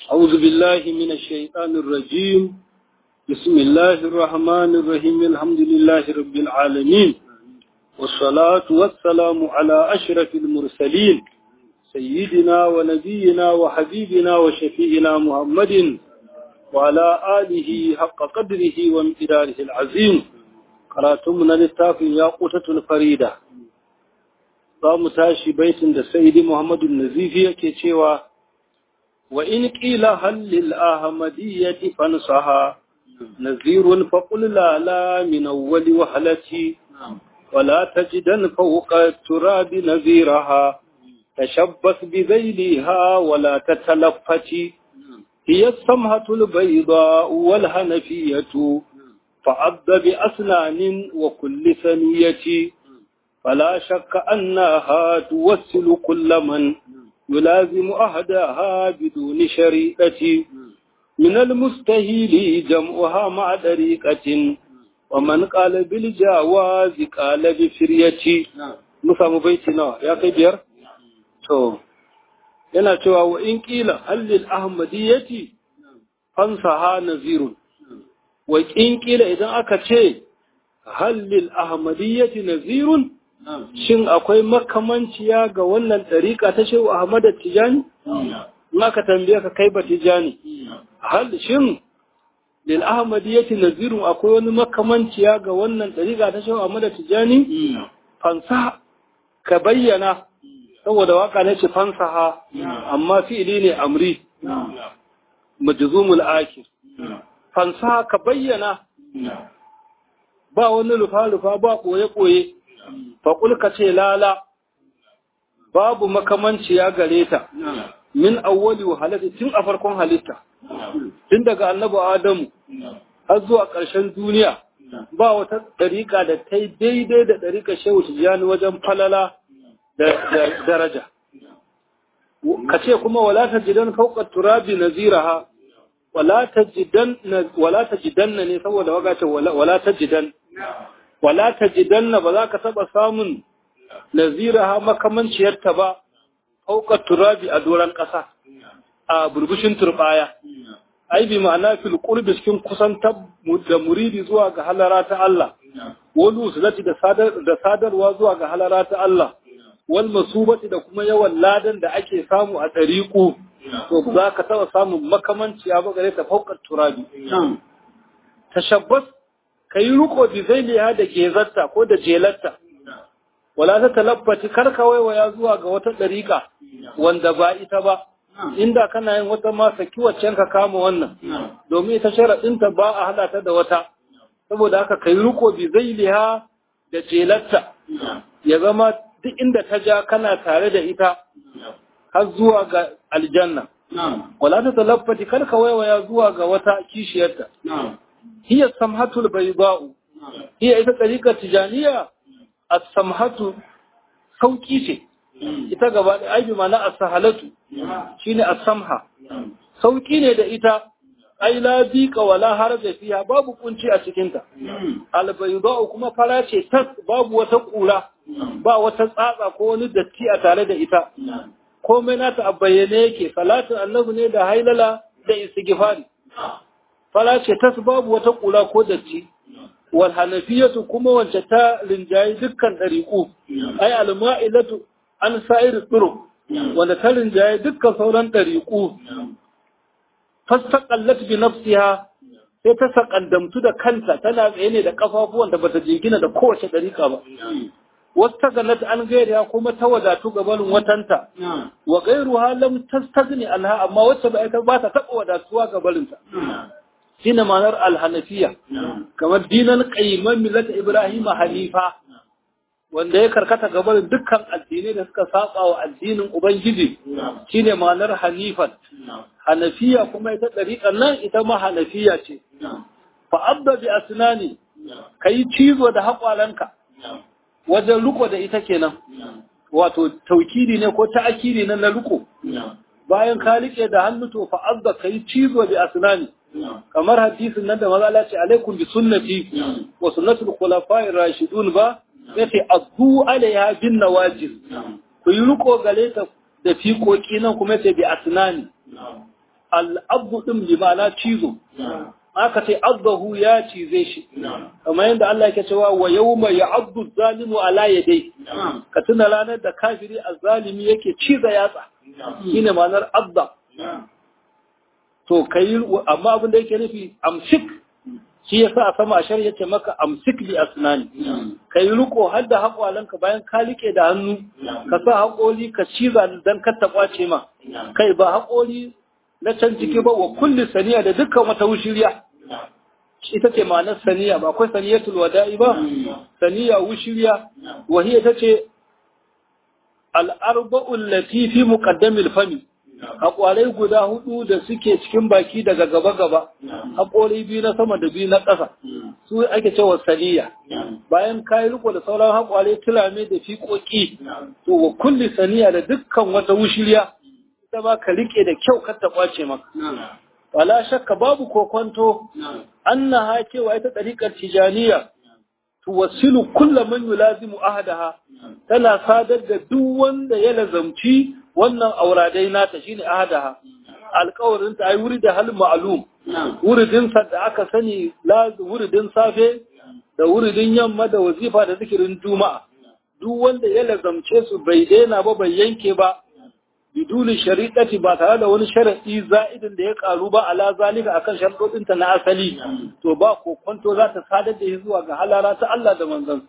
أعوذ بالله من الشيطان الرجيم بسم الله الرحمن الرحيم الحمد لله رب العالمين والصلاة والسلام على أشرف المرسلين سيدنا ونبينا وحبيبنا وشفيئنا محمد وعلى آله حق قدره وامتداره العظيم قراتمنا للتافي ياقوتة الفريدة قام تاشي بيت سيد محمد النزيفي كي وإن قيل هل للأحمدية فانصها نذير فقل لا لا من أول وهلتي ولا تجدن فوق التراب نذيرها تشبث بذيلها ولا تتلفتي هي السمهة البيضاء والهنفية فعض بأسنان وكل ثنية فلا شك أنها توسل كل من يلازم أهداها بدون شريعة من المستهيل جمعها مع طريقة ومن قال بالجواز قال بفرية نفهم بيتنا يا كبير تو yana cewa wa in kila hallil ahmadiyyati fansaha nazirun wa in kila idan aka ce hallil ahmadiyyati nazirun shin akwai makamanciya ga wannan ɗariƙa ta shehu Ahmad Tijani? In aka tambaye ka kai ba Tijani. Hal shin lil Ahmadiyyati nazirun akwai wani makamanciya ga wannan ɗariƙa ta shehu Ahmad Tijani? Fansa ka bayyana saboda waka ne ce fansaha amma fi'ili ne amri majzumul akir. Fansa ka bayyana ba wani rufa-rufa ba ɓoye-ɓoye. faƙul ka ce lala babu makamanci ya gare ta min awwali wa halitta tun a farkon halitta tun daga annabi adamu har zuwa ƙarshen duniya ba wata ɗariƙa da ta yi daidai da ɗariƙa shehu tijjani wajen falala da daraja ka ce kuma wala ta jidan fauƙar turabi naziraha wala ta jidan ne saboda wagace wala ta jidan wala ta jidanna ba za ka taɓa samun naziraha makamanciyarta ba fauƙar turabi a doron ƙasa a burbushin turɓaya ai bi ma'ana fil qurbi cikin kusan da muridi zuwa ga halara ta Allah wal usulati da sadar da sadarwa zuwa ga halara ta Allah wal masubati da kuma yawan ladan da ake samu a tariqu to za ka taɓa samun makamanciya ba gare ta fauƙar turabi tashabbas ka yi riko bizailiya da gezarta ko da jelarta wala ta talabbati kar ka waiwaya zuwa ga wata ɗariƙa wanda ba ita ba inda kana yin wata ma saki waccan ka kama wannan domin ita sharaɗinta ba a haɗa ta da wata saboda haka ka yi riko bizailiya da jelarta ya zama duk inda ta ja kana tare da ita har zuwa ga aljanna wala ta talabbati kar ka waiwaya zuwa ga wata kishiyarta هي السمحة البيضاء هي إذا طريقة تجانية السمحة sauƙi ce ita gaba da aibi mana a sahalatu shine as-samha sauƙi ne da ita ai la biqa wala haraja fiha babu kunci a cikin ta al-bayda'u kuma fara ce tas babu wata kura ba wata tsatsa ko wani datti a tare da ita komai nata a bayyane yake salatin annabi ne da hailala da istighfari fara ce tas babu wata kula ko datti wal hanafiyatu kuma wacce ta rinjayi dukkan dariqu ay al ma'ilatu an sa'ir turuq wanda ta rinjayi dukkan sauran dariqu fastaqallat bi nafsiha sai ta sakandamtu da kanta tana tsaye ne da kafafuwan da bata jingina da kowace dariqa ba wasta ganat an gairiya kuma ta wadatu gabanin watanta wa gairuha lam tastaghni anha amma wacce ba ita ba ta taba wadatuwa gabaninta shine ma'anar alhanafiya kamar dinan qayyiman millat ibrahim hanifa wanda ya karkata gaban dukkan addinai da suka saba wa addinin ubangiji shine ma'anar hanifan hanafiya kuma ita dariƙan nan ita ma hanafiya ce fa abda bi asnani kai cizo da haƙwalanka wajen riko da ita kenan wato taukidi ne ko ta'akidi ne na riko bayan ka rike da hannu to fa abda kai cizo bi asnani kamar hadisin nan da maza Allah ce alaikum bi sunnati wa sunnatul khulafa'ir rashidun ba yace azu alaiha bin nawajis ku yi riko gare ta da fiƙoƙi nan kuma yace bi asnani al'abdu ɗin bi ma'ana cizo aka ce abdahu ya cize shi kamar yadda Allah yake cewa wa yawma ya'abdu zalimu ala yadai ka tuna ranar da kafiri azzalimi yake ciza yatsa shine ma'anar abda to kai amma abin da yake nufi amsik shi yasa a sama ashar yace maka amsik bi asnani kai riko har da haƙwalanka bayan ka like da hannu ka sa haƙoli ka ciza dan ka taɓace ma kai ba haƙoli na can ciki ba wa kulli saniya da dukkan wata wushiriya ita ce ma'anar saniya ba akwai saniyatul wada'i ba saniya wushiriya wa hiya tace al-arba'u allati fi muqaddamil fami haƙwarai guda hudu da suke cikin baki daga gaba-gaba haƙorai biyu na sama da biyu na ƙasa su ake cewa saniya bayan kayi riko da sauran haƙwarai tulame da fiƙoƙi to wa kulli saniya da dukkan wata wushiriya ita ba ka rike da kyau kar ta kwace maka wala shakka babu kokonto annaha cewa ita tariqar tijaniya tuwassilu kullu man yulazimu ahadaha tana sadar da duk wanda ya lazamci wannan auradai nata shine ahadaha alƙawarin ta ai wuri da hal ma'lum wuridin sa da aka sani wuridin safe da wuridin yamma da wazifa da zikirin juma'a duk wanda ya lazamce su bai daina ba bai yanke ba biduni shari'ati ba tare da wani sharadi za'idin da ya karu ba ala zalika akan sharadodin ta na asali to ba kokonto za ta sadar da shi zuwa ga halara ta Allah da manzon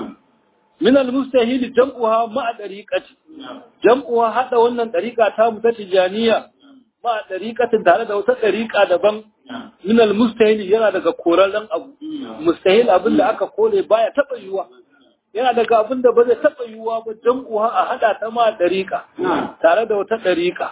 min al-mustahil jam'uha ma'a dariqati jam'uha hada wannan dariqa ta mu ta tijaniya ma'a dariqatin tare da wata dariqa daban min al-mustahil yana daga korallan abu mustahil abin da aka kore baya taba yiwa yana daga abin da ba zai taɓa yiwuwa ba jam'uwa a haɗa ta ma ɗariƙa tare da wata ɗariƙa.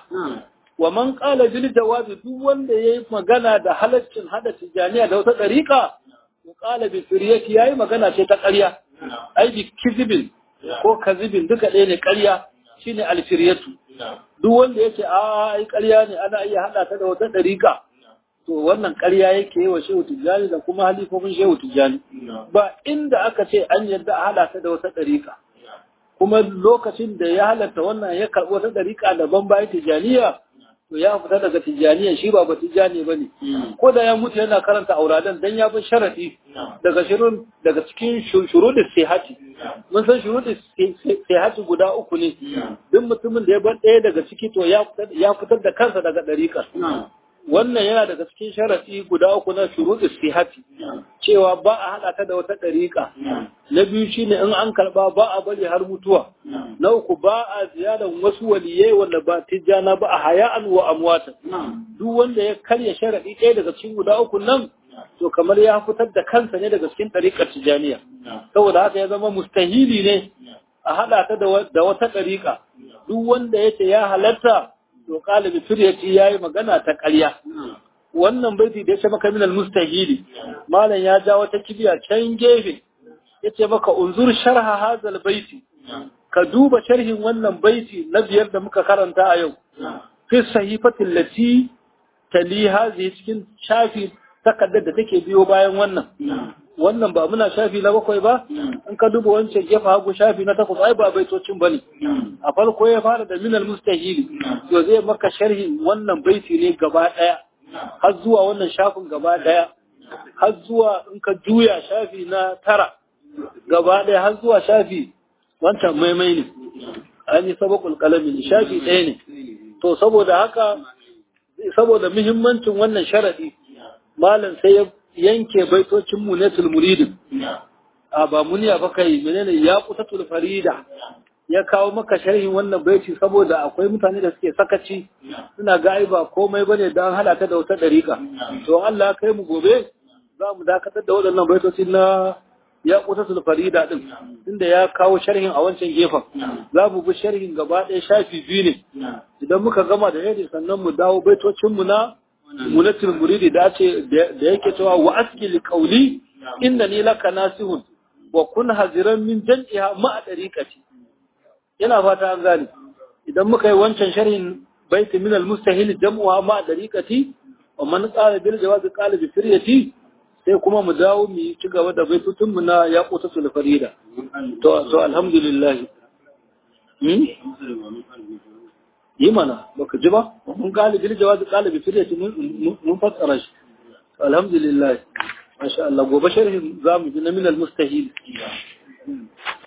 Wa man ƙala bil jawabi duk wanda ya yi magana da halaccin haɗa tijaniya da wata ɗariƙa, wa ƙala bi firiyati ya yi magana ce ta ƙarya, ai bi kizibin ko kazibin duka ɗaya ne ƙarya shine alfiriyatu. Duk wanda ya ce a ai ƙarya ne ana iya haɗa ta da wata ɗariƙa. to wannan ƙarya yake yi wa shehu tijjani da kuma halifofin shehu tijjani ba inda aka ce an yadda a halatta da wata ɗariƙa kuma lokacin da ya halatta wannan ya karɓi wata ɗariƙa daban bayan tijjaniya to ya fita daga tijjaniya shi ba ba tijjani ba ne ko da ya mutu yana karanta auradan dan ya bi sharaɗi daga shirun daga cikin shurudin sihati mun san shurudin sihati guda uku ne duk mutumin da ya bar ɗaya daga ciki to ya fitar da kansa daga ɗariƙar wannan yana daga cikin sharafi guda uku na shuruɗi sihati cewa ba a haɗa ta da wata ɗariƙa na biyu shine in an karɓa ba a bari har mutuwa na uku ba a ziyarar wasu waliyai wanda ba tijjana ba a haya'an wa amwatan duk wanda ya karya sharaɗi ɗaya daga cikin guda uku nan to kamar ya fitar da kansa ne daga cikin ɗariƙar tijjaniya saboda haka ya zama mustahili ne a haɗa ta da wata ɗariƙa duk wanda ya ce ya halatta to qalibi firyati yayi magana ta ƙarya wannan baiti da ya ce maka min almustahili malam ya ja wata kibiya can gefe yace maka unzur sharha hazal baiti ka duba sharhin wannan baiti na biyar da muka karanta a yau fi sahifati allati tali hazi cikin shafi takaddar da take biyo bayan wannan wannan ba muna shafi na bakwai ba in ka duba wancan gefe hagu shafi na takwas ai ba baitocin bane a farko ya fara da minal mustahili to zai maka sharhi wannan baiti ne gaba daya har zuwa wannan shafin gaba daya har zuwa in ka juya shafi na tara gaba daya har zuwa shafi wancan maimai ne an yi sabakul kalami shafi ɗaya ne to saboda haka saboda muhimmancin wannan sharadi malam sai ya yanke baitocin munatul muridin a ba muniya ba kai menene ya kutatul farida ya kawo maka sharhin wannan baiti saboda akwai mutane da suke sakaci suna ga ai ba komai bane dan halaka da wata dariƙa to Allah kai mu gobe za mu dakatar da waɗannan baitoci na ya kutatul farida din tunda ya kawo sharhin a wancan gefen za mu bi sharhin gaba ɗaya shafi biyu ne idan muka gama da yadda sannan mu dawo baitocin mu na munatul muridi da ce da yake cewa wa aski li qawli innani laka nasihun wa kun haziran min jan'iha ma dariqati yana fata an gane idan muka yi wancan sharhin baiti min al mustahil jam'uha ma dariqati wa man qala bil jawaz qala bi firyati sai kuma mu dawo mu ci gaba da baitutun mu na yaqutatul farida to to alhamdulillah hmm? yi mana baka ji ba mun galibi jawazi galibi firyati mun fassara shi alhamdulillah masha Allah gobe sharhin zamu ji na minal mustahil